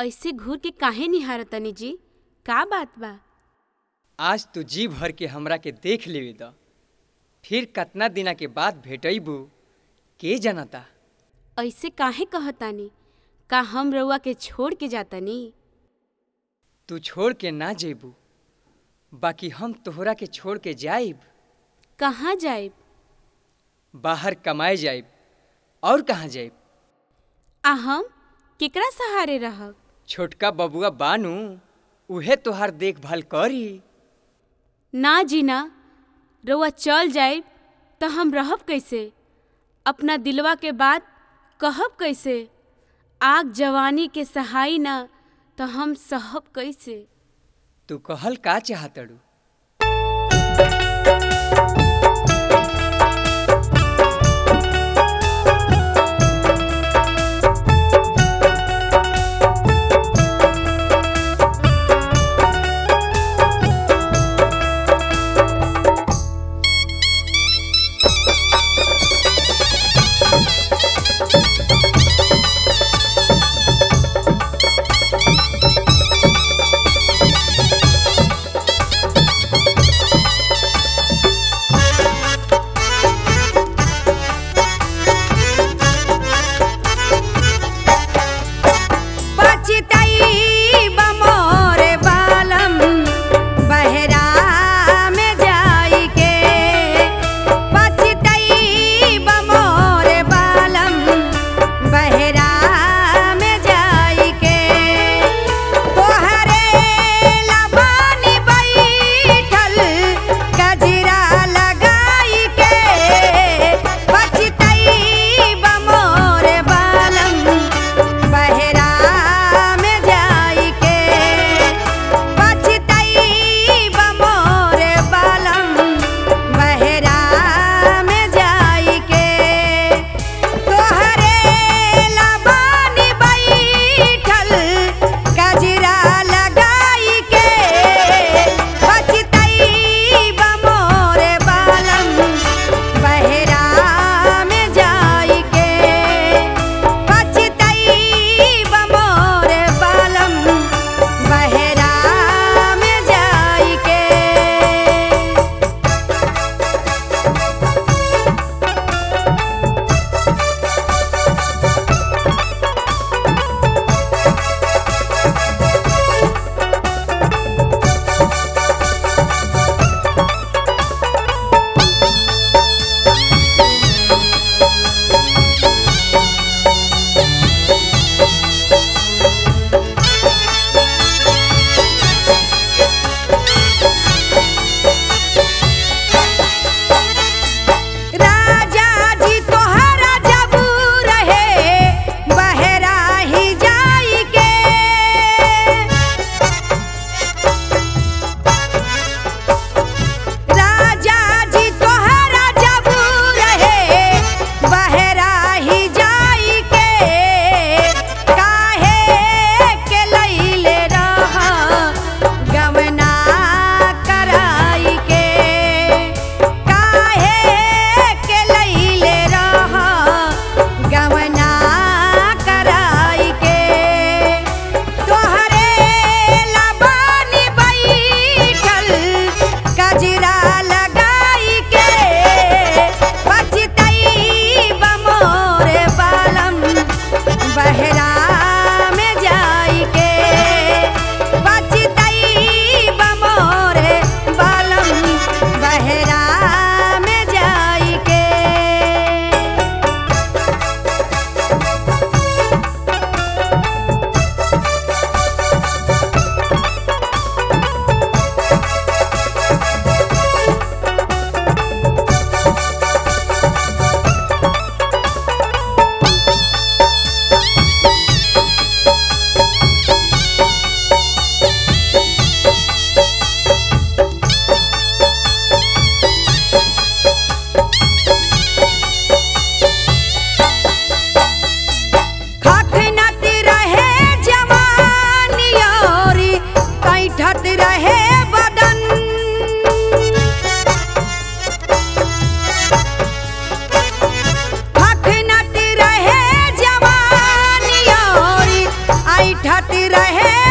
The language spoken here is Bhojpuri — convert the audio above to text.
ऐसे घूर के काहे निहारतनी जी का बात बा आज तू जी भर के हमरा के देख लेवे द फिर कतना दिना के बाद भेटैबू के जानता ऐसे काहे कहतानी का हम रउआ के छोड़ के जातनी तू छोड़ के ना जेबू बाकी हम तोहरा के छोड़ के जाइब कहाँ जाइब बाहर कमाए जाइब और कहाँ जाइब आ हम केकरा सहारे रहब छोटका बबुआ बानू उहे तोहार देखभाल करी ना जी ना रउआ चल जाइब त हम रहब कैसे अपना दिलवा के बात कहब कैसे आग जवानी के सहाई ना त हम सहब कैसे तू कहल का चाहतड़ू खातिर रहे